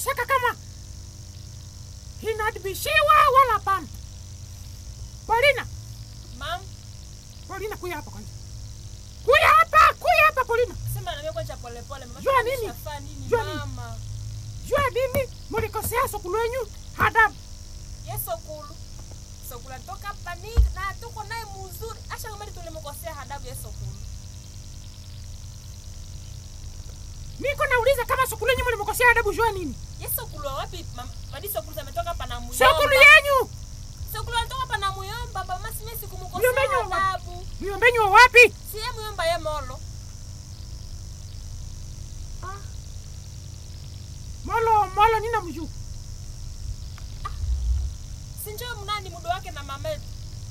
saka kama inadibishiwa wala pana. Polina, Mam, Polina, kuya hapa kwanza, kuya hapa, kuya hapa Polina. sema na mimi kwanza pole pole. Mama, Jua nini? nishafaa nini Jua nini? mama? Jua nini mulikosea sokulu wenyu hadabu? Yeso kulu. So kula toka pani na tuko naye mzuri. Acha kama tulimkosea hadabu Yeso kulu. Niko nauliza kama sokulu wenyu mulimkosea hadabu, jua nini? Yeso kulu wapi? Mama, madi so kulu ametoka hapa na muyomba. Sokulu yenyu So kulu anatoka hapa na muyomba. Mama, si mimi Muyomba sikumkosea yenyu wa- hadabu. miombenyu wa wapi? Si yeye muyomba ye molo. Molo molo, nina mjuu Si njoo mnani mudo wake na mama yetu.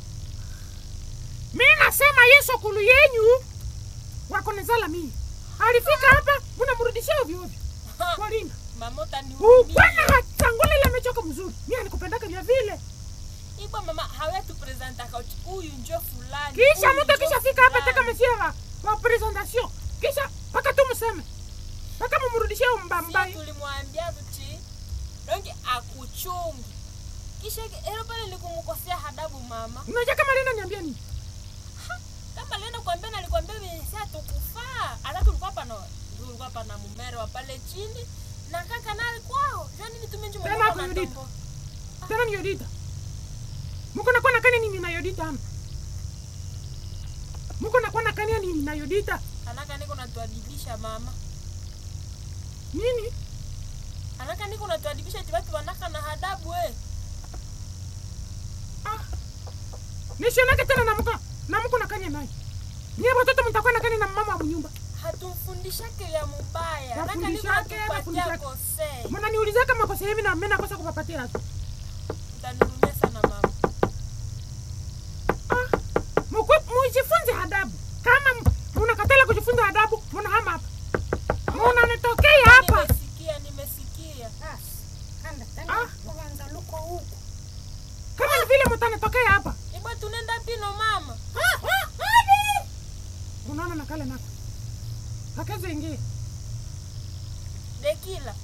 mi nasema ye sokulu yenyu wakonezala mii alifika hapa munamrudishia ovyo ovyo. Polina, Mama utani ukwana hatangule ile amechoka mzuri, mi anikupendaka vya vile Ibo mama hawetu presenta kauchi. Huyu njoo fulani. kisha huyu mtu njoo kisha fika hapa fulani. taka mesia wa, wa presentation kisha mpaka tu mseme mpaka mumrudishie Sie mbambai tulimwambia tuti donge akuchungi kisha elo pale nikumkosea hadabu mama unajua kama lina niambia nini kama lienda kuambia na alikwambia si atukufaa alafu ulikuwa hapa na ulikuwa hapa na mumere wa pale chini na kaka nali kwao jua nini tumenji Tena mwana kuyudita. tombo tena ni yodita muko nakuwa na kani nini na yodita ama muko nakuwa na kani nini na yodita anaka niko natuadibisha mama nini anaka niko natuadibisha eti watu wanaka na hadabu we nishionake tena namuko namuko na kani naye nyie watoto mtakuwa na kani na mama wa mnyumba hatumfundishake ya mubaya anaka niko Nafundishake, natupatia nafundishake. kosei mnaniuliza kama kosa hivi na mimi nakosa kupapatia tu utanirumia sana mama ah muku mujifunze adabu kama m- munakatala kujifunza adabu munahama hapa munanitokea hapa nimesikia nimesikia Ah. kama ni vile mutanitokea hapa Iba tunaenda pino mama. unaona nakale nako kakezo ingie Dekila.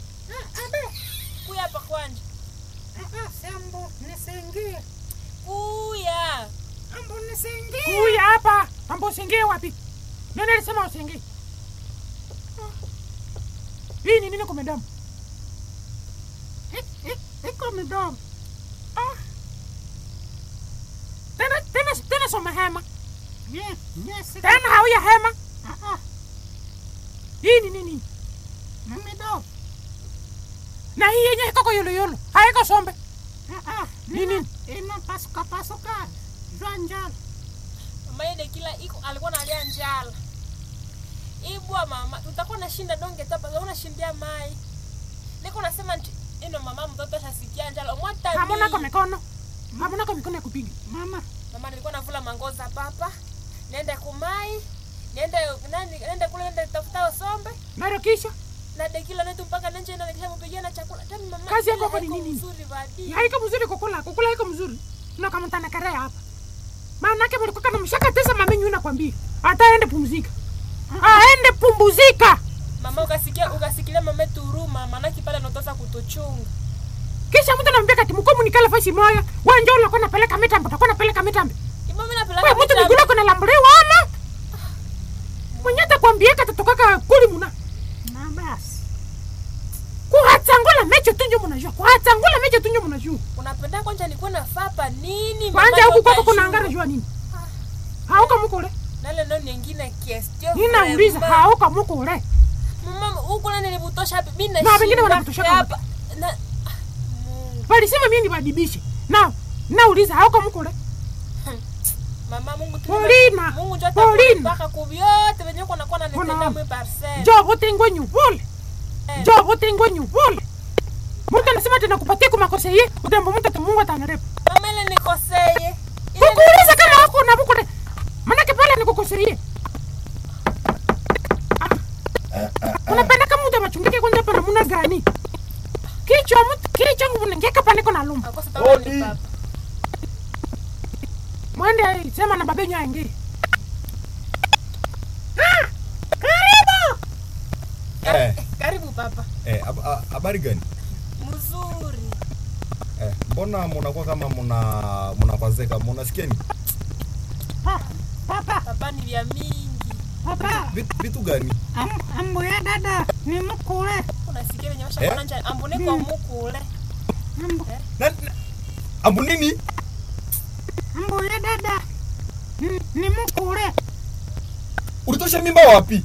Kuya hapa kwanja. sembo nisingie Kuya. ambo nisingie kuya hapa ambo usingie wapi nani alisema usingie hii ni nini kwa midomo iko midomo Ah. tena tena tena soma hema tena hauya hema hii ni nini midomo na hii yenye iko kwa yoloyolo haiko sombe ni nini inapasukapasuka jwa njala Mama ye Dekila iko alikuwa analia njala. Ibwa mama, tutakuwa nashinda donge tapa, tutakuwa nashindia mai. Niko nasema nti ino mama mtoto ashasikia njala. Mwata hamuna kwa mikono hamuna kwa mikono ya kupiga mama Mama nilikuwa navula mangoza papa. Niende kumai. Niende nani niende kule niende tafuta sombe. naro kisha Na Dekila netu mpaka nje na nikisha mpigia na chakula. Tami mama. Kazi yako ile hapa ni haiko nini? Mzuri badi. haiko mzuri kukula kukula haiko mzuri ino kama mtanakarea hapa maanake mulikuwa na mshaka tesa mamenyu nakwambia hata aende pumzika aende pumbuzika Mama ukasikia ukasikilia mama yetu huruma, maanake pale anatosa kutuchunga. kisha mtu anamwambia kati mkomu nikala fasi moya wanja ulikuwa napeleka mitambo utakuwa napeleka mitambo Ibo mimi we napeleka mtu vitabu. migulu kuna lambuliwa ama mwenye atakwambia katatokaka kuli muna na basi kuhatsangula mecho tunjo munajua kuhatsangula mecho tunjo munajua Unapenda kwanja nikuwa na fapa nini? kwanja mama huku kwako utajua. kuna angara jua nini hauka mukule Nale ndo nyingine question. ninauliza vraiment. hauka mukule Mama huko nani nilibutosha hapa? Mimi na Na wengine shida wanakutoshaka hapa. Na ah, Mungu. walisema mie nibadibishe na nauliza hauka mukule Mama Mungu tu. Paulina, Mungu njoo Paulina. mpaka kubyote venye uko nakuwa na Kuna- nitenda mwe parcel. jo vote nyuvule Eh. jo vote nyuvule mtu anasema tena kupatia kumakosa ye utembo mtu ati mungu atanarepa Mama ile nikoseye. Ile kukuuliza kama hako na mukule manake pale nikukoseiye unapenda kama mtu amachungike kwanza hapa namuna gani kichwa mtu kichwa ngeka paniko na lumba Akosa tamaa ni Odi. papa. mwende sema na babenyu aingie Ah, karibu Eh, Karibu papa Eh, hab- ha- habari gani? mzuri Eh, mbona munakuwa kama muna munakwazeka, munasikia ni Pa- Papa, papa ni vya mingi papa, vitu, vitu gani? am- ambo ya dada ni mkule. unasikia venye Eh? mashakona nja ambune kwa mukule Ambo, Na, na, ambu nini? ambo ya dada ni, ni mkule. Ulitosha mimba wapi?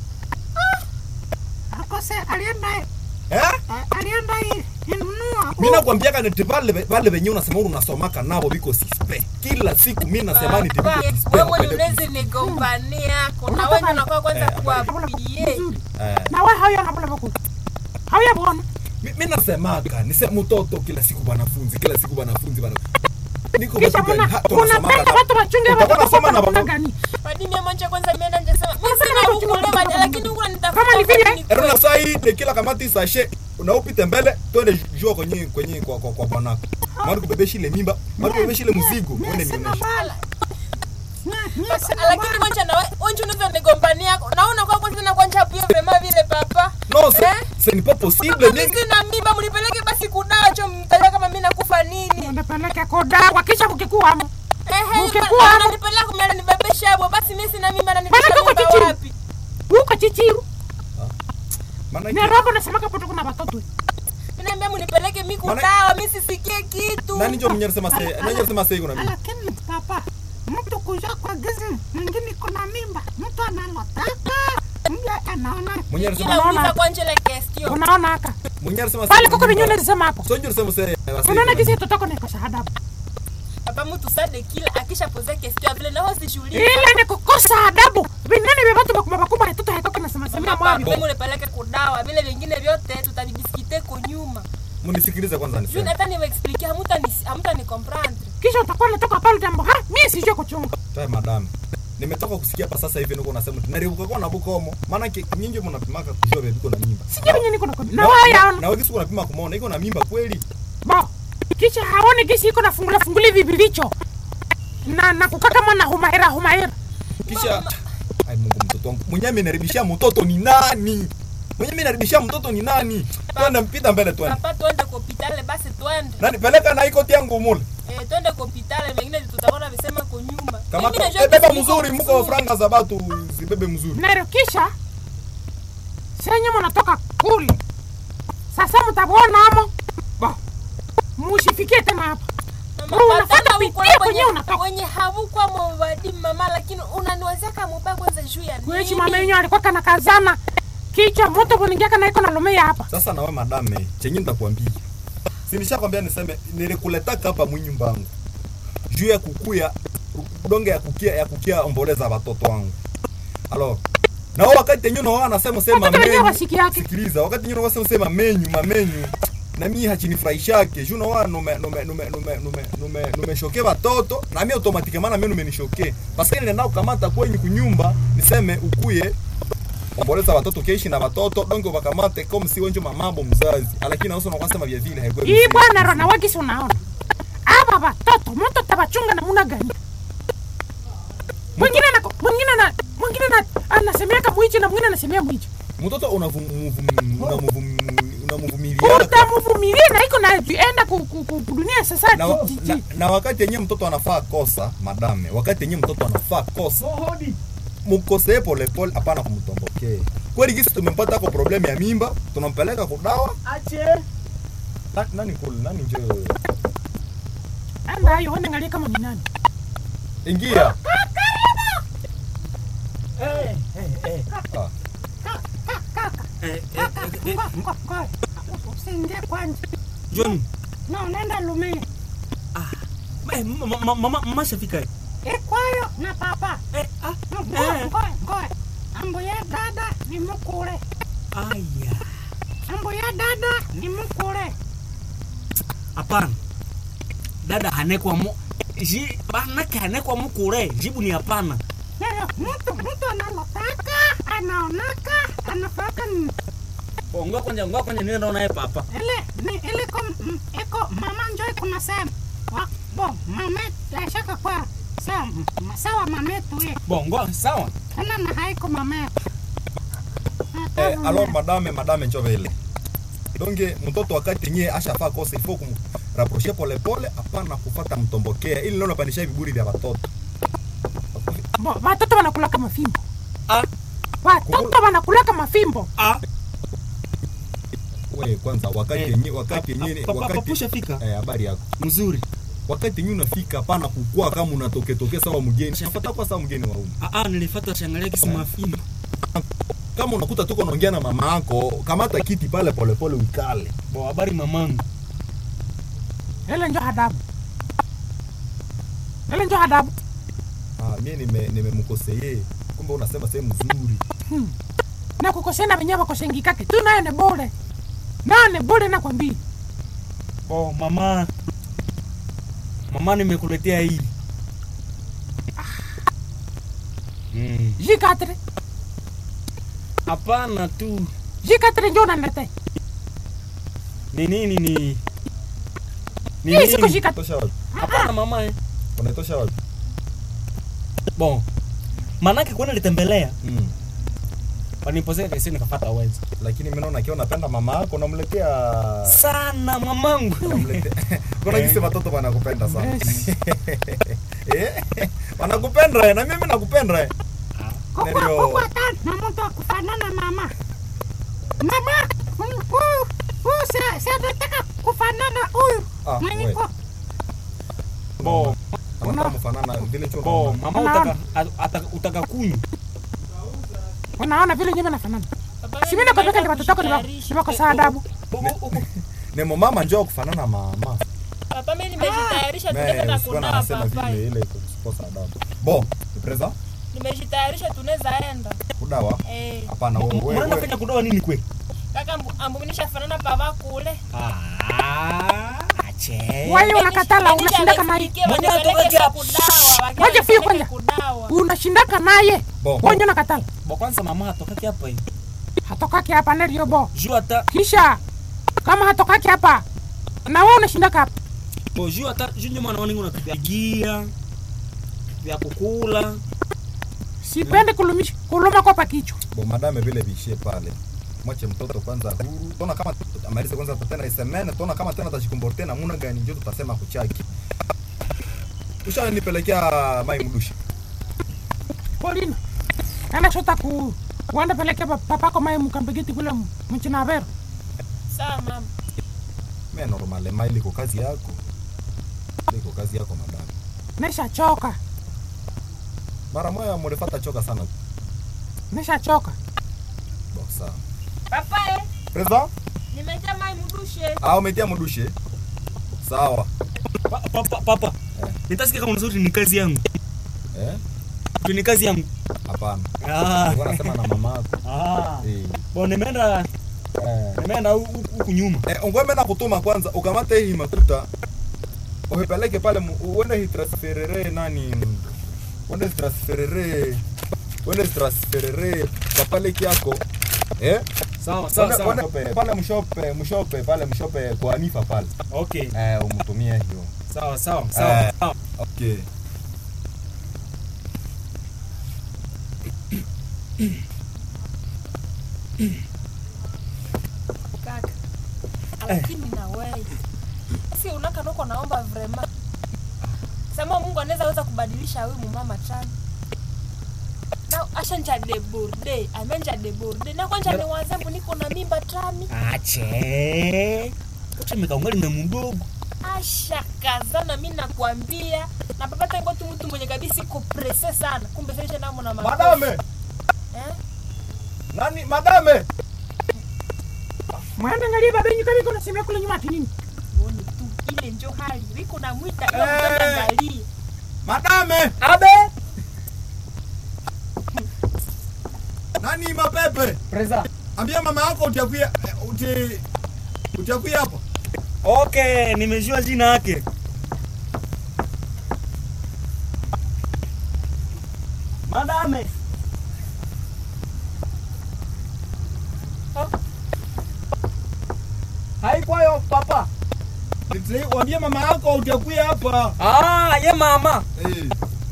Akose alienda Eh? a- alienda i- inunua. Mimi nakwambiaga niti vale vale venye unasema uri unasomaka navo viko sispe. Kila siku mimi nasema niti viko sispe. wewe wapende unaweza nigombania kuna wewe unakuwa kwanza Eh, kuapie Vizuri. Eh, Na wewe hauya ngabula bakuli. Hauya bwana. mi- mi nasemaka nise mtoto kila siku banafunzi kila siku banafunzi bana niko Kisha vitu gani? muna Ha, tunasomaka unapenda ka- watu wachunge Utakuwa watoto unasoma na kwa namna baba- gani? madini ya mwanzo kwanza imeenda nje sema mimi Sasa sina na huku kuchunga lema mtoto lakini huku nitafuta Kama ni vile- ni Ero na saa hii de kila kamati sashe unaupite mbele twende jua kwenye kwenye kwa kwa, kwa bwanako. Mara kubebesha ile mimba, mara kubebesha ile mzigo, Mimi uende sina nionyeshe. bala. Mimi- mimi Papa, sina lakini bala. kwanza na wewe onje unaweza nigombania naona kwa kwanza na kwanza pia vrema vile papa No, c'est Eh? c'est n'est pas possible. mimi Mimi sina mimba mlipeleke basi kunacho mtajua kama mimi nakufa nini Unapeleka kodawa kisha kukikuamo. ehe Ukikuwa hapo- ananipeleka kumela nibebesha hapo basi mimi sina mimba Bana ananipeleka tuko mimba chichiru. wapi Uko chichiru. maana Ni yake- robo nasemaka poto kuna watoto. mimi naambia mnipeleke mimi Maana- kudawa mimi sisikie kitu nani ndio mwenye anasema sasa, nani anasema sasa kuna mimba? Lakini papa, mtu kuja kwa gizi mwingine kuna mimba, mtu analotaka mja anaona Mwenye anasema kila Unaona? uliza kwa njele question unaona haka mwenye anasema pale sasa kuko kuna vinyume mimba. zisema hapo. So ndio anasema sasa. Unaona kisi tutoko na kosa adabu. hapa mtu sade kila akisha pose question vile nao sishughulika Ile ni kukosa adabu. Vinene vya watu bakubwa bakubwa watoto haitoka na sema sema mwavyo. mimi unipeleke kudawa vile vingine vyote tutavibisikite ko nyuma Munisikilize kwanza juu niseme. hata niwaexplique hamuta hamuta ni comprendre Kisha utakuwa unatoka pale jambo. Ha, mimi sijui kuchunga. Taya madam. Nimetoka kusikia hapa sasa hivi niko unasema tunaribuka kwa na bukomo. Maana ki- nyinyi mnapimaka kujua bebe iko na mimba. Sijui venye niko na kwa. Na Na- wewe na- yaona. Na wewe kisu unapima kumuona iko na mimba kweli? Bo. Kisha haone kisi iko na fungula funguli vibilicho. Na na kukaa kama na humahera humahera. Kisha ai Mungu mtoto wangu. Mwenye amenaribishia mtoto ni nani? Mwenye amenaribishia mtoto ni nani? Twende mpita mbele twende. papa twende kwa hospitali basi twende Nani peleka na iko yangu mule. eh twende kwa hospitali mengine tutaona visema kwa nyuma Kama Mimi najua eh, beba kisi iko mzuri mko franga za watu zibebe mzuri. Nero kisha senye mnatoka kule. Sasa mtabuona amo. Bo. Mushifikie tena hapa. Mama, Wewe unafuata patana pitia huko na kwenyewe kwenye- unatoka. kwenye havukwa mwadi mama lakini unaniwezeka mubaya kwanza juu ya Kwechi nini? mama yenyewe alikuwa kana kazana. Kichwa moto kuningia kana iko na lumea hapa. Sasa na wewe madame, chenye nitakwambia. Si nishakwambia niseme nilikuletaka hapa mwinyumba wangu. Juu ya kukuya donge ya kukia ya kukia omboleza watoto wangu. Alors, na wao wakati yenyewe wao anasema sema Watoto wenyewe menyu. wasiki yake. Sikiliza, wakati yenyewe wanasema sema menyu, mamenyu. Na mimi hachinifurahishake. Juu na wao nume nume nume nume nume nume nume shoke watoto na mimi automatically mimi numenishoke. Parce que nenda kukamata kwenye kunyumba niseme ukuye omboleza watoto keishi na watoto donge wakamate kama si wenjo mamambo mzazi lakini nauso nakwasema vya vile haikuwa Hii bwana rona wakisi unaona. Aba watoto mtu tabachunga namuna gani? Mwingine na mwingine na mwingine na anasemea kama mwichi na mwingine anasemea mwichi. mtoto unamvumilia Utamvumilia na iko na enda ku, ku, ku, dunia sasa. na, ji- ji- na, ji. na wakati yenyewe mtoto anafaa kosa madame wakati yenyewe mtoto anafaa kosa mkosee polepole hapana kumtombokee kweli gisi tumempata ko problemu ya mimba tunampeleka kudawa Na- nani kule nani njo Anda hayo wende ngalie kama ni nani. ingia Eh, eh, eh. Ah. Kaka, Eh, eh, kaka, eh, eh, ngoja, ngoja. Usiingie kwanza. John, Na unaenda lumia. eh, mama, mama, mama, mama shafika. eh. Ikwayo na papa. Eh, ah, Ngoja, eh. ngoja, ngoja. Ambo ya dada ni mkule. Aya. Ambo ya dada ni mkule. Hapana. Dada hanekwa mu ji banake hanekwa mukure. Jibu ni hapana. Nero, mtu mtu analotaka, anaonaka, anafaka ni Oh, ngoja kwanza, ngoja kwanza niende naye papa. ile ni ile ko m- iko mama njoi kuna sema. Wa- Bo, mame yashaka kwa sawa sawa mame tu ye. Bongo, sawa. Tena na haiko mame. eh, alors madame madame njo vile donge mtoto wakati yenyewe ashafaa kosa ifo kumraproshe polepole hapana kufata mtombokea ili leo napandisha viburi vya watoto Bo, watoto wanakulaka mafimbo Ah, watoto wanakulaka mafimbo ah, we kwanza wakati Eh, yenyewe wakati papa- yenyewe papa- wakati papusha fika. eh habari yako mzuri wakati yenyewe unafika hapana kukua kama unatoke toke sawa mgeni shafata kwa sawa mgeni wa umu ah, ah, nilifata shangalia kisi mafimbo kama unakuta tuko naongea na mama yako kamata kiti pale polepole ukale bo habari mamangu ile njo hadabu ile njo hadabu ah mimi nime nimemkoseye kumbe unasema sehemu nzuri na kukosena venyewe wakosengikake tu naye ne bure naye ne bure nakwambia bo mama mama nimekuletea hii Mm. jikatre hapana tu jikatre njo unanilete ni nini ni ni hii siko nini jikatre tosha wapi hapana mama eh. unaitosha wapi bon manake kwenda litembelea mm. waniposeka kaisi nikafata wenza lakini mimi naona akiwa napenda mama yako unamletea sana mamangu unamletea kuna Eh. kisi watoto wanakupenda sana Yes. eh wanakupenda eh, na mimi nakupenda eh. Kukua- Ndio. kukua tano na mtu akufanana mama mama huyu huyu si- si anataka kufanana huyu Ah, mwenye we. ko bo anataka mfanana vile chuo bo mama. mama Unaona? utaka ataka- utaka kunywa unaona vile nyeme nafanana Papa, si mimi nakwambia nimeenda ni watoto wako ni wa- kujitayarisha. ni wako saa adabu Nemo mama njoo kufanana mama. Papa, mimi nimejitayarisha Me, tunaweza sikuwa kunawa nasema papa. vile ile kukosa adabu. Bon, ni preza? Nimejitayarisha tunaweza enda. Kudawa? Eh, Hapana wewe mnaenda wewe. fanya kudoa nini kwe kaka ambu- ambuminisha fanana baba kule. Ah, ache Wewe unakatala unashindaka naye Mwenye atoka hapa. Ngoja fie kwanza. unashindaka naye Bon. wenye unakatala bo kwanza mama hatokaki hapa hii hatokake hapa nerio bo juu hata kisha kama hatokake hapa na wewe unashindaka hapa bo juu hata juu nyuma naona ningo natupigia vya kukula sipendi kulumisha kuluma kopa kichwa Bon, madame vile vishie pale. Mwache mtoto kwanza huru. Tona kama amalize kwanza tena isemene, tona kama tena atajikomporte na muna gani njoo tutasema kuchaki. Ushanipelekea mai mdushi. polina ana shota ku wanda peleke pa- papako mae mukambegeti kule mchinavero Sawa mama. Mimi normal mai liko kazi yako. Liko kazi yako madame. nishachoka Mara moja mlifata choka sana. nishachoka Bon, sawa. Papa, eh, Preza? nimetia mai mdushe. Ah, umetia mdushe. Sawa. Pa- papa papa nitasikia kama nzuri ni kazi yangu Eh? Tu ni kazi yangu Hapana. ah Nilikuwa nasema na mama yako. ah Eh. bo nimeenda Eh. nimeenda hu- hu- huku nyuma Eh, ungweme na kutuma kwanza ukamate hii makuta uhipeleke pale mu- uende hitransferere nani uende hitransferere uende hitransferere kapale kyako eh sawa sawa Uende- sawa uende pale mshope mshope pale mshope kwa Anifa pale okay eh umtumie hiyo sawa sawa sawa Eh. sawa okay Kaka. Lakini na wewe. Si unaka noko naomba vrema. Sema Mungu anaweza weza kubadilisha huyu mumama chani. Na asha nja de burde, amenja de burde. Na kwanja ni wazembu niko na mimba tani. ache kuchemeka ungali na mdogo Asha kazana mimi nakwambia. Na papa tangu tu mtu mwenye kabisa iko presse sana. Kumbe sasa namo na makofi. madame Eh? nani madame mwende ngalie babenyu kama iko nasemea kule nyuma ati nini Uone tu ile njo hali. Wiko na mwita ile Eh. mtoto angalie. madame abe nani mapepe preza ambia mama yako utakuya uti utakuya hapa okay nimejua jina yake madame haikwayo papa Waambie mama yako utakuya hapa ah ye mama eh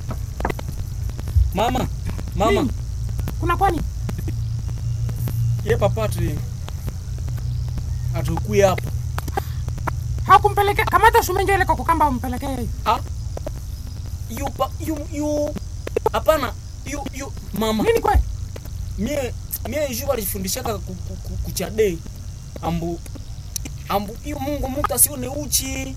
mama mama Nini? kuna kwani ye papa tri hatukuya hapa hakumpelekea kamata sumenjo ile kwa kukamba umpelekee yeye ah yu pa yu yu hapana yu yu mama nini kwe mie mie ju walifundishaka ku- ku- ku- kuchade ambu ambu iyo mungu mtu asione uchi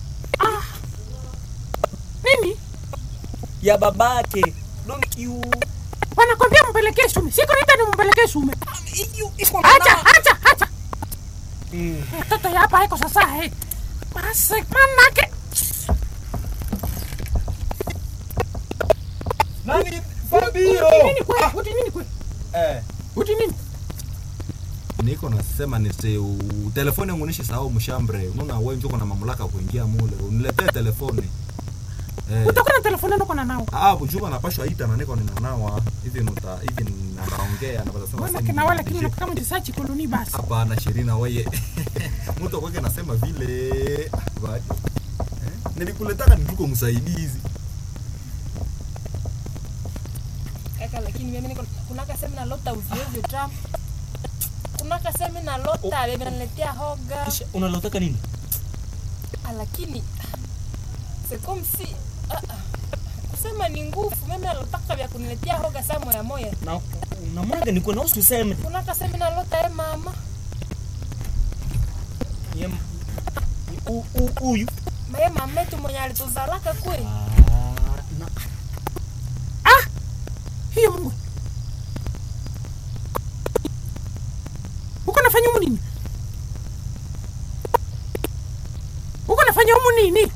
nini ya babake donc yu wanakwambia mpelekee sume siko nita ni mpelekee sume yu iko na acha na- acha acha Mm. mtoto ya hapa iko sasa he basi manake Nani Fabio? nini kwe uti nini kwe Eh. uti nini Niko nasema nise u- telefoni yangu nishi sahau mshambre. Unaona wewe njoo na mamlaka kuingia mule. Uniletee telefoni. Eh. utakuwa na telefoni ndio kuna nao Ah, bujuma napashwa ita na niko ninanawa. Hivi nuta hivi ninaongea na basi wana kina wale kile kama ndisachi koloni basi Hapana Shirina wewe. Mtu kwake nasema vile. Ah, badi. Eh? Nilikuletaka nituko msaidizi. kaka lakini mimi niko kunaka sema na lota ovyo ovyo ta kunaka sema na lota oh. naletea hoga kisha unalotaka nini Ah, lakini c'est comme si ah, ah, kusema ni nguvu mimi nalotaka vya kuniletea hoga saa moya moya na unamwaga niko na usiseme kunaka sema na lota e mama Ye- u- u- huyu maye mametu mwenye alituzalaka kweli Ah, na ah hiyo mungu uko nafanya humu nini uko nafanya humu nini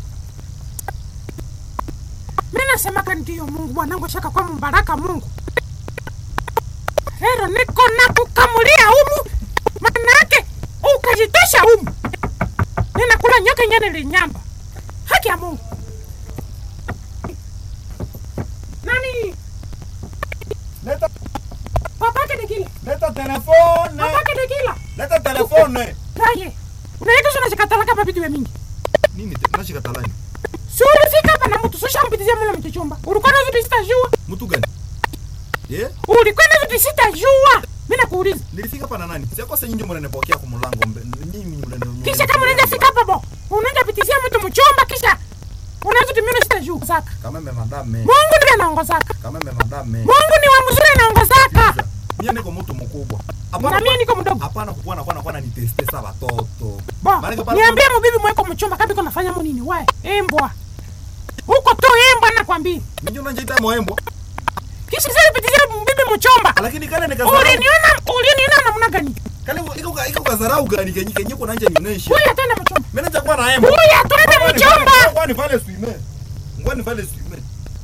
mi nasemaka ndiyo mungu mwanangu shaka kwa mbaraka mungu lero niko na kukamulia humu manake ukajitosha humu ninakula nyoka ingine linyamba haki ya mungu nani Leta papake dekila leta telefone. papake dekila Leta telefone. Raye, unaenda sio unashikatalaka mabitu ya mingi. Nini te- nashika talani? Si ulifika hapa na mtu sosha mpitizia mwana mtochomba. Ulikuwa na vitu sitajua. Mtu gani? Yeah? Ulikuwa na vitu sitajua. Mimi nakuuliza. Nilifika hapa na nani? Sio kosa nyinyi mnanipokea kwa mlango mbe. Nyinyi mnanipokea. Kisha kama unaenda fika hapa bo. Unaenda pitizia mtu mchomba kisha unaanza tumia sitajua. Zaka. Kama me madame. Mungu ndiye anaongozaka. Kama me madame. Mungu ni wa mzuri anaongozaka. Mimi niko mtu mkubwa. Na mimi niko mdogo. Hapana kukuwa na kwa na niteste sa watoto. Bo, Maana pale- niambie mbibi mweko mchomba kabi kuna fanya nini wewe? Embwa. Huko tu embwa nakwambia. Mimi unajiita moembo. Kisha sasa pitizia mbibi mchomba. Lakini kale nikazarau. Uliniona uliniona namna gani? Kale iko iko kazarau gani kenyi kenyi kuna nje nionyeshe. Huyu atenda mchomba. Mimi nacha kuwa na embo. Huyu atenda mchomba. Ngwani vale swime. Ngwani vale swime.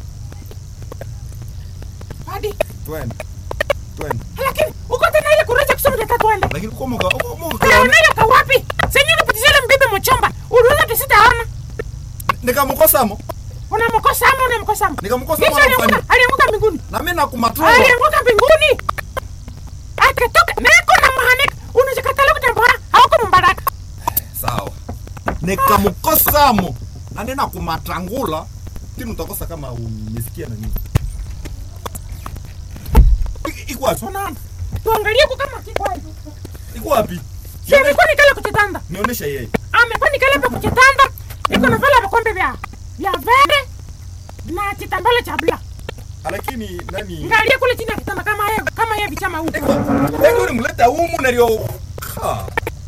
Hadi. Twende. Twende. lakini uko tena ile kurecha kusema dakika twende Lakini kwa moka kwa moka. unaonayo ka wapi senye unapitizia ile mbibi mchomba uliona tusitaona Nikamkosamo. unamkosa ama unamkosa ama Nikamkosa Yesu mwana alianguka mfani. alianguka mbinguni Na mimi nakumatroa. alianguka mbinguni akatoka nako na mahanika unachokatala kutambora hauko mbaraka Sawa. Nikamkosamo. Na nina kumatangula. Tinu utakosa kama umesikia na nini. I- Iko wapi? unaona tuangalie kwa kama kiko hivi Iko wapi? sio amekuwa nikala kuchitanda Nionyesha yeye. amekuwa nikala pa kuchitanda iko na vile vikombe vya vya vere na kitambala cha bla Lakini nani? ngalie kule chini ya kitanda kama yeye kama yeye vichama huko Iko. Iko ulimleta humu na leo. Ha.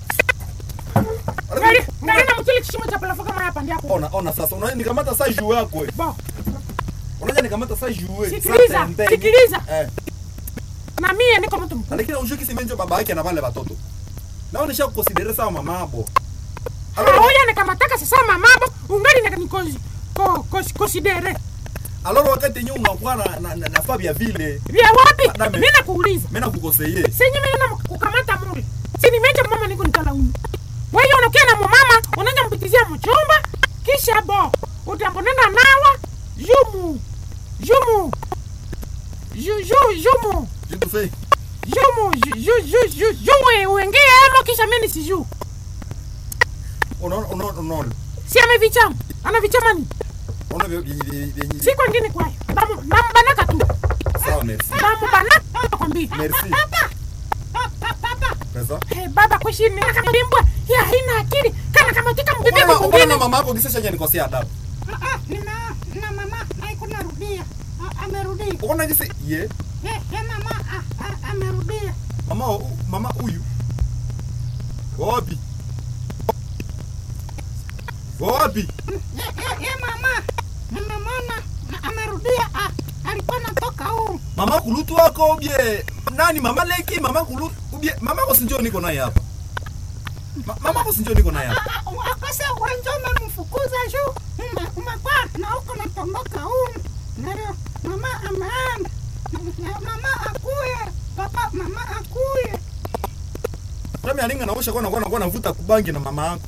Ngali ngali na mchele kishimo cha palafu kama hapa ndio hapo. Ona ona sasa. Unaona nikamata saa juu yako. wewe. Bo, Unajua nikamata saa juu. wewe. Sikiliza, Sasa ndeni. sikiliza. Eh. na mie niko mtu mkubwa. lakini unajua kisi menjo baba yake na wale watoto nao nisha kukonsidere sawa mamabo Haoya nikamataka sasa mamabo ungali na nikozi. Ko ko konsidere. aloro wakati yenyewe unakuwa na, na, na, na fabia vile Vya wapi? Madame. Mimi nakuuliza. mimi nakukoseye Senye mimi na kukamata mule. Si nimeje mama niko nitalaumu. Wewe unakia na mama unaanza mpitizia mchumba kisha bo utambonenda nawa jumu jumu ju ju jumu jitu fe jumu ju ju ju ju ju wengine emo kisha mimi siju. unaona unaona unaona Si amevichama. Ana vichama ni? unaona vyo vyenye vyenye Si kwingine kwayo. Namu nambanaka tu. sawa merci Nambanaka nakwambia. merci Papa. Papa. pesa Hey, baba kushini nakalimbwa ametika mbibi Mbona mbona mwingine na mama yako kisha shanya nikosea adabu. Ah, ah, nina na mama haiko narudia. Ah, amerudia. Unaona jinsi ye Eh, eh, mama ah, ah, amerudia. mama u- mama huyu. Wapi? Wapi? Eh, eh, eh, mama nimemwona na amerudia. Ah, alikuwa natoka huu. Mama kulutu wako ubye nani mama leki mama kulutu ubye mama ko sinjo niko naye hapa. Ma, mama ko sinjo niko naye hapa. Ah, ah, akose wenjo umemfukuza juu. Ume- Umekuwa na huko natondoka huu. Ndio mama ameenda. Na- Mama akuye. Papa mama akuye. Kama alinga naosha kwa nakuwa navuta kubangi na mama yako.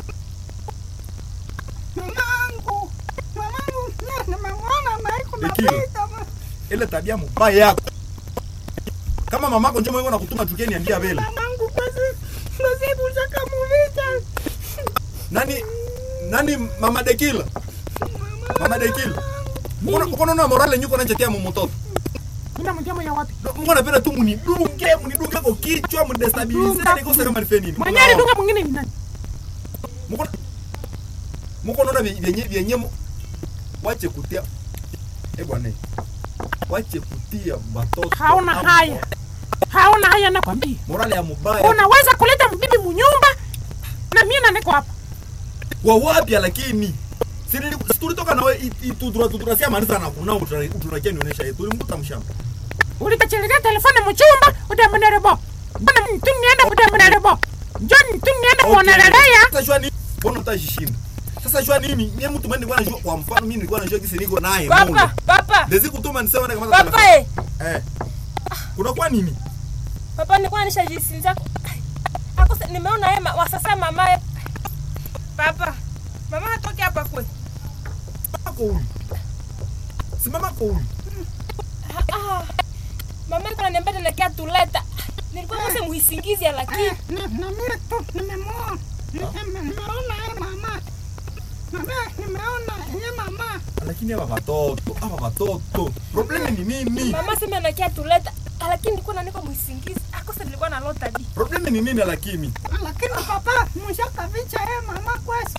Mamangu. Mamangu. na- Nimemwona na haiko Dekilo. napita. Ile tabia mbaya yako. Kama mamako njoo mwenyewe nakutuma tukeni andia bele. Mamangu basi. Basi bushaka muvita. Nani nani mama Dekila? Mama Dekila. Mbona mbona na morale nyuko nachetea mu mtoto? Mimi mjamo ya wapi Mbona napenda tu munidunge, munidunge kwa kichwa, mdestabilize Dunga. niko sasa kama nifanye nini? mwenye alidunga mwingine ni nani Muko Muko naona vyenye vyenye mu- wache kutia. Eh bwana. Wache kutia watoto. hauna ama- haya hauna haya nakwambia Morale ya mubaya. unaweza kuleta mbibi munyumba na mimi na niko hapa Kwa wapi lakini? Si nili- si tulitoka nawe itutura tutura sia maliza na kuna uturakia nionyesha yetu. Ulimkuta mshamba. ulikachelerea telefoni muchumba udemunerebo mbona mtu nienda udemunerebo njoni tu nienda kuonelelea Sasa jua nini? Mbona utashishinda? Sasa jua nini? Mimi mtu mimi nilikuwa najua kwa mfano mimi nilikuwa najua kisi niko naye. papa Mungu. papa Ndezi kutuma nisema kama papa eh Eh. Kuna kwa nini? papa nilikuwa nishajisinza akose nimeona yeye wa sasa mama ye papa mama hatoki hapa kwe Mama huyu. Si mama huyu. Ah, ah. mama iko naniambia tunakia tuleta nilikuwa kose muhisingizia lakini Na- na mimi tu nimemwona. Nime- Nimeona ye mama. Mama, nimeona ye mama. Lakini hapa watoto, hapa watoto. Problemi ni nini? mama sema anakia tuleta lakini nilikuwa naniko muhisingizi akose nilikuwa na lota di Problemi ni nini lakini? Lakini papa mshakavicha ye mama kwesi.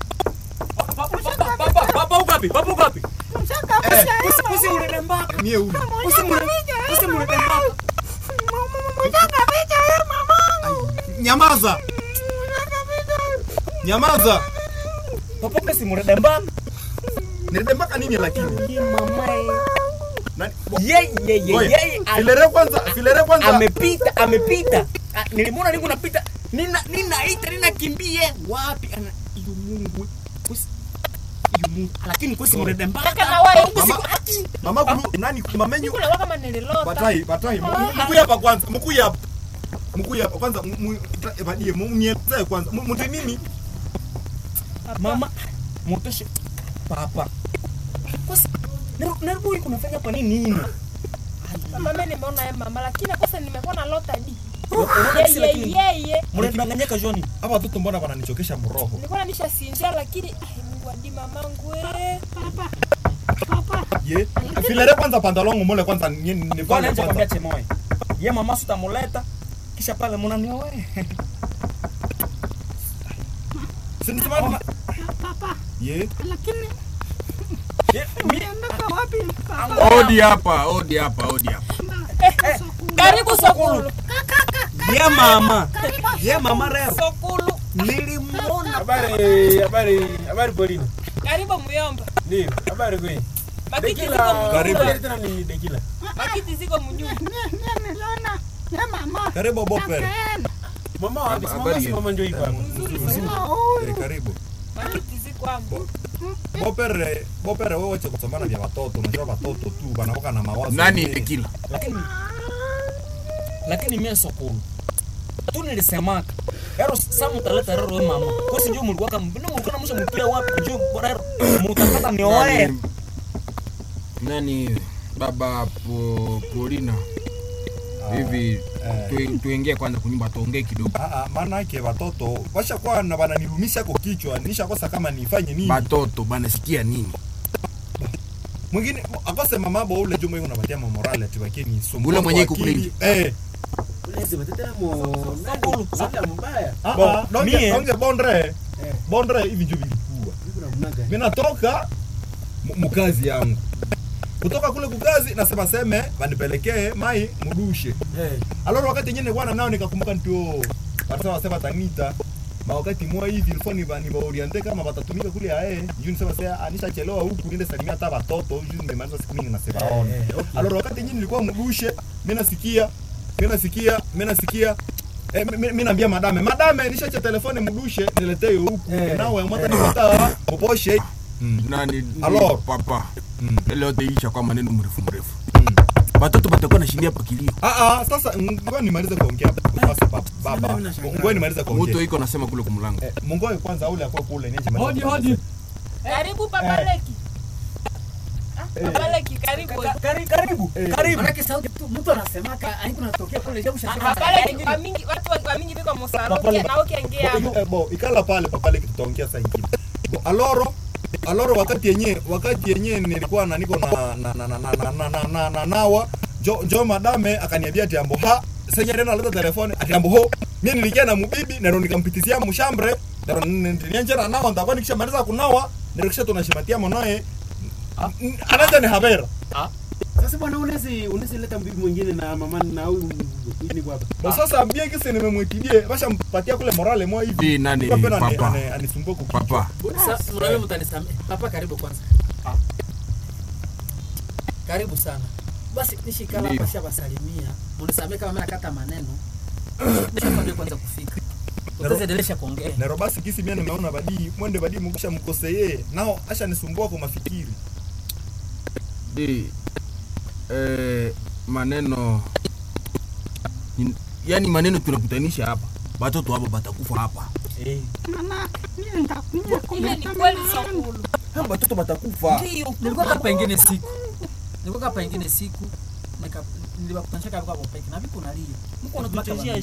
Papa, papa uko wapi? Papa uko wapi? Mshakavicha ye Usi mama. usi murembaka. Mie huyu. Usi mure. Usi murembaka. Mshakavicha ye mamangu. Nyamaza. Nyamaza. Papa kasi murembaka. Nilidembaka nini lakini? Ye mama ye. Nani? Ye ye ye Oye, ye. al- Filere kwanza, filere kwanza. Amepita, amepita. Ah, Nilimwona niko napita. Nina ninaita, ninakimbie. Wapi ana iyo Mungu. Kusi iyo Mungu. Lakini kusi murembaka. Kaka na wewe. Kusi Mama- ati. Mama kulu nani mamenyu kula kama nililota batai batai mkuya hapa kwanza mkuya hapa mkuya hapa kwanza badie munieleze kwanza Mu- mtu nini Mama mutoshe papa. Kusi Narubu iko nafanya hapa nini nini? mama mimi nimeona ye mama lakini akose nimekuwa na lota di Unaona kisi yeye lakini yeye mnadanganyaka Joni. hapa watoto mbona wananichokesha mroho nilikuwa nishasinzia lakini ai Mungu adi mamangu eh ye filere kwanza pantalon mole kwanza ni ni Bwana pale nje kwambia kwanza chemoe. Ye mama sutamuleta kisha pale mnanioa wewe. sinisema Papa, ye lakini Ye mi unaenda wapi? Papa, Odi hapa, odi hapa, odi hapa. karibu sokulu ye mama. Ye mama leo sokulu nilimwona Habari, habari, habari Polina. karibu muyomba Ndio, habari kweli. makiti ziko Dekila, Karibu. munyumba tena ni Dekila. makiti ziko munyumba Mie- mie niliona ye mama. Karibu Bopere. Akaenda. Mama wapi? Si Mama Habari si ya- mama njoo iko hapa. Sema huyu. Eh, karibu makiti ziko hapo Bopere Bopere wewe wache kusomana vya watoto unajua watoto tu wanakuwa na mawazo Nani mengi. Dekila? lakini lakini mie sokulu tu nilisemaka ero sa mutaleta rero we mama kosi njo mulikuwaka mbino mulikuwa namusha mukia wapi njo bora ero mutakata nioe Nani, nani baba po, Polina hivi tu, tuingie kwanza kunyumba tuongee kidogo. Ah, ah, maana yake watoto washakuwa na wananilumisha kwa kichwa nishakosa kama nifanye nini Batoto banasikia nini? mwingine akose mamabo ule jumo yuko unapatia mamorale ati wakini sumbua Ule mwenye kwa iko akili. kule. eh Lazima tetera mo. Sokulu. Sokulu mbaya. ah Bo, ah donge mie- donge bondre bondre hivi ndio vilikuwa mimi natoka mu- mukazi yangu kutoka kule kukazi nasema seme wanipelekee mai mudushe aloro wakati nyingine nilikuwa nao nikakumbuka ndio wanasema sema tanita ma wakati mwa hivi ilikuwa ni ni oriente kama watatumika kule ae juu nisema sasa anishachelewa huku niende salimia hata watoto juu nimemaliza siku mingi na sebaona Eh, eh, okay. aloro wakati nyingine nilikuwa mdushe mimi nasikia mimi nasikia mimi nasikia Eh, mi- mi- mi naambia madame madame nishacha telefone mdushe niletee huku Eh, nawe mwata nipata poposhe mm. nani Alors. papa Mm. ile yote isha kwa maneno mrefu mrefu Mm. watoto batakuwa nashindia pa kilio Ah, ah, sasa ngoja nimalize kuongea basi baba. Baba. Ngoja nimalize moto kuongea. iko nasema kule kumlango Eh, Mungoe kwanza ule akwa kule niache maliza Hodi, kuongea. hodi. Karibu Papa Leki. Ah, Papa Leki, karibu. Kari- Karibu. Karibu. Manake sauti tu mtu anasemaka haiko natokea kule jabu Ah, shasema. Papa Leki, kwa mingi watu wa- wa mingi biko mosaro Papa Leki. na ukiongea Bo, eh, bo, ikala pale papale tutaongea saa ingine. Bo, aloro aloro wakati yenye wakati yenye nilikuwa na niko na na na na na na na na na na nawa jo jo madame akaniambia ati ambo ha senya tena aleta telefone ati ambo ho mimi nilikia na mubibi na ndo nikampitizia mshambre na ndo nilianza na nawa ndakuwa nikishamaliza kunawa nirikisha tunashimatia mwanae anaanza ni habera Sasa bwana unawezi unawezi leta mbibi mwingine na mama na huyu ni kwa hapa. Bo sasa bia kisi nimemwitibie basha mpatia kule morale mwa hivi. Hii nani, Kwa pena ane- papa? ane- anisumbue kukichwa. papa Sasa mnawe mtanisamehe. Papa karibu kwanza. Karibu sana. Basi nishikala Ndio. hapa shabasalimia. Mnisamehe kama mimi nakata maneno. Nishakwambia kwanza kufika. Tutaendelea kuongea. Nero basi kisi mimi nimeona badii mwende badii mkisha mkoseye nao asha nisumbua kwa mafikiri. di eh, maneno ni- yani maneno tunakutanisha hapa batoto hapa batakufa hapa Eh. Mama, mimi nitakuja ile ni kumleta kweli mama yangu. Sokulu. hapa batoto batakufa Nilikuwa hapa ingine siku. Nilikuwa hapa ingine siku. Nika nilibakutanisha kwa hapo peke. Na vipi unalia? Mko unatutazia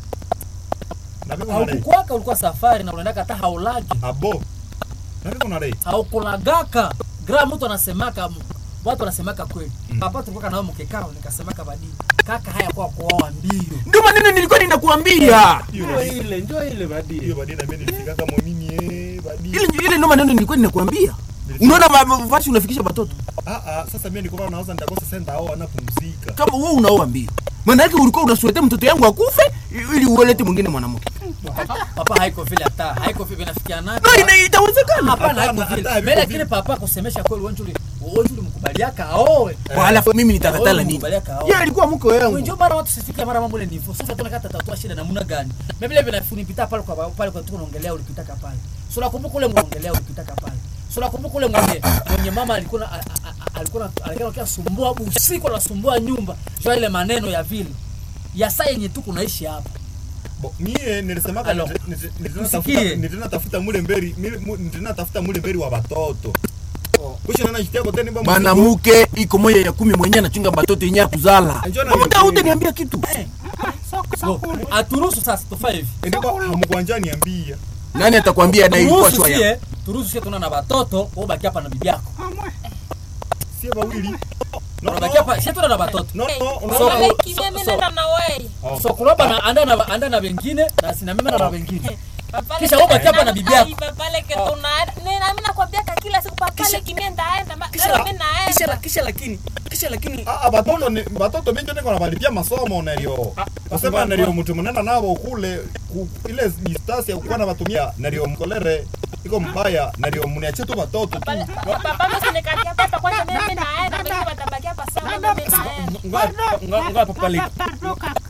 Na viko na dai. Haukukwaka ulikuwa safari na unaendaka hata haulagi. Abo. Na viko na dai. haukulagaka gra mtu anasemaka watu wanasemaka kweli Mm. papa tulikuwa nao mkekao nikasemaka badii kaka haya kwa kuoa mbio ndio maneno nilikuwa ninakuambia Hiyo Njoo badii. ile, njoo ile Hiyo badi. badii na mimi nilifika kama mimi eh badii. ile ile ndio maneno nilikuwa ninakuambia unaona ma- ma- basi unafikisha batoto Ah ah sasa mimi nilikuwa naanza nitakosa senta au anapumzika. kama wewe unaoa mbio maana yake ulikuwa unasuletea mtoto yangu akufe ili uelete mwingine mwanamke papa, papa haiko vile hata haiko vile nafikia nani no ina itawezekana hapana Hapana, haiko vile hata mbele haviko kile papa kusemesha kweli wenjuli wenjuli mkubaliaka aoe kwa halafu mimi nitakatala nini Mkubaliaka aoe yeye alikuwa mke wangu Ndio mara watu sifika mara mambo ile ndivyo. Sasa tunakata tatua shida namna gani? Na vile vile funipita pale kwa pale kwa tuko naongelea ulipitaka pale. So nakumbuka ule muongelea ulipitaka pale. So nakumbuka ule mwenye mwenye mama alikuwa na- a- a- a- alikuwa na- alikuwa anasumbua usiku anasumbua nyumba. Sio ile maneno ya vile. Ya saa yenye tu kunaishi hapa. Bo, mie nilisemaka Alo. niti- niti- nitena Usikie. tafuta- nitena tafuta mule mberi mile- mu- nitena tafuta mule mberi wa batoto. Kusha nana jitia kote ni bamba. mwanamke iko moja ya kumi mwenye anachunga batoto yenye kuzala Njoo na muda mimi. utaniambia kitu Soko Bo, soko. aturuhusu sasa tufanye hivi. Ndiko hamkuanja niambia. nani atakwambia na ilikuwa Turuhusu shwa ya sie, turuhusu sie tuna na watoto, wewe baki hapa na bibi yako. Amwe. Sie bawili. No Unabaki no. hapa, sie tuna na watoto. No no. Papa Unaona Leki, mimi nenda na wewe. So kuroba na anda na anda na wengine na sina mimi na wengine. Papa Kisha Leki, wewe baki hapa na bibi yako. ai, Papa Leki, tuna- ni- na mimi nakwambia ka kila siku Papa Kisha- Leki, mimi ndaenda, ma- Kisha- leo mimi naenda. kisha kisha lakini kisha lakini Ah, ah, batoto ni batoto mingi niko nabalipia masomo nario. Kusema nario mtu mnenda nabo kule ku, ile distance ya kuwa na batumia nario mkolere iko mbaya nario mniachie tu batoto tu. Papa- Papa mimi usinikatie hapa kwanza, mimi naenda, wengine watabaki hapa sawa, mimi naenda. Ngoja papa Leki. Pardon, kaka.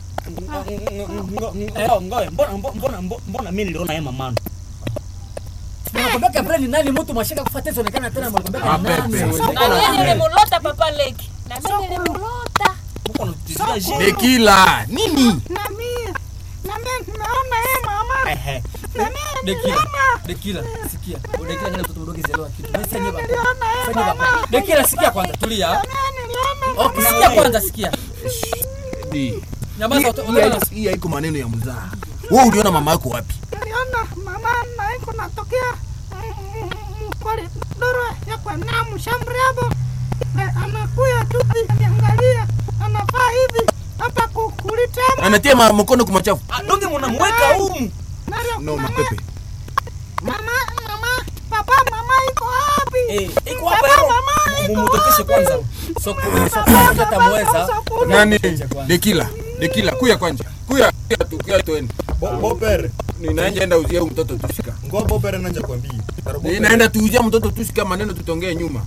ngoe mbona mbona mbona mimi niliona yeye mamano Nakwambia Gabriel ni nani mtu mwashika kufuata hizo onekana tena mnakwambia Ah, ni pepe. nani? Na mimi nilimulota Papa Leki. Na mimi nilimulota. mko natuzia je Dekila nini Na mimi na mimi nimeona yeye mama. ehe Na mimi Dekila, niliona. Dekila, sikia. Dekila ngine mtoto mdogo zelewa kitu. Wewe sasa baba. Niliona yeye Fanya baba. mama. Dekila sikia kwanza, tulia. Na mimi niliona. Okay, sikia kwanza, sikia. Di. Nyamaza Hii- uta- hii uta- hai- hii haiko maneno ya mzaa wewe uliona mama yako wapi Niliona mama na iko natokea mkoli doro ya kwa na mshamri hapo. Na anakuya tu niangalia. Anafaa hivi hapa kukulitema. anatia ma- mkono kumachafu Ah, donge mnamweka humu Nario no mama. mapepe Mama, mama, papa, mama iko wapi? Eh, iko hapa Papa, hero. mama, iko Mumutokeshe wapi? kwanza. Sokulu, sokulu tatamweza. nani Mumutokeshe kwanza. dekila dekila kuya kwanja kuya kuya tu kuya tuende Bo- bopere ninaenda enda uzia huyu mtoto tushika ngo bopere nanja kwambia Taro bopere. ninaenda tuuzia mtoto tushika maneno tutongee nyuma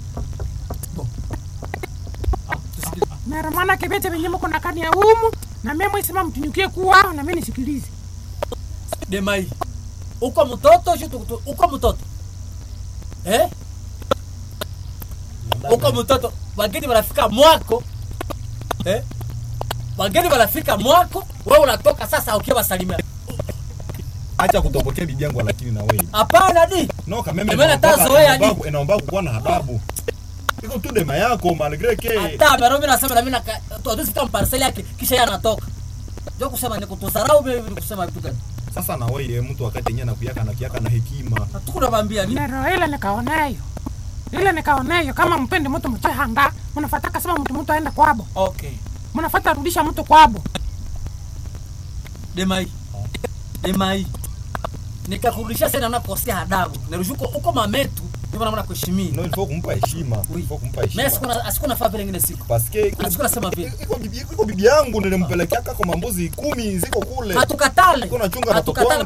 mara mwana kebete venye mko na kani ya umu na mimi mwisema mtunyukie kuwa na mimi nisikilize demai uko mtoto shu tu- tu- uko mtoto eh? uko mtoto wageni wanafika mwako eh? wageni wanafika mwako wewe unatoka sasa ukiwa wasalimia acha kutopokea bibi yangu lakini na wewe hapana di no kameme Emena inaomba- tazoea ni- inaomba- inaomba kuwa na adabu iko tu dema yako malgre ke hata mero mimi nasema na mimi naka tuadusika mparseli yake kisha yeye anatoka ndio kusema ni kutudharau mimi ni kusema vitu gani sasa na wewe mtu wakati yenyewe nakuyaka na kuyaka na hekima hatukunavambia ni nero ile nikaoneyo ile nikaoneyo kama mpendi mtu mchehanda mnafataka sema mtu mtu aende kwabo Okay. mnafata rudisha mtu kwabo demai demai nikakurudisha sasa na kukosea adabu narushuko uko mametu ndio maana kuheshimia no ilifo kumpa heshima ilifo kumpa mimi heshima sikuna asikuna faa vile ngine siku paske iko- asikuna sema vile iko bibi iko bibi yangu nilimpelekeaka kwa mambuzi kumi ziko kule hatukatale Iko nachunga na hatukatale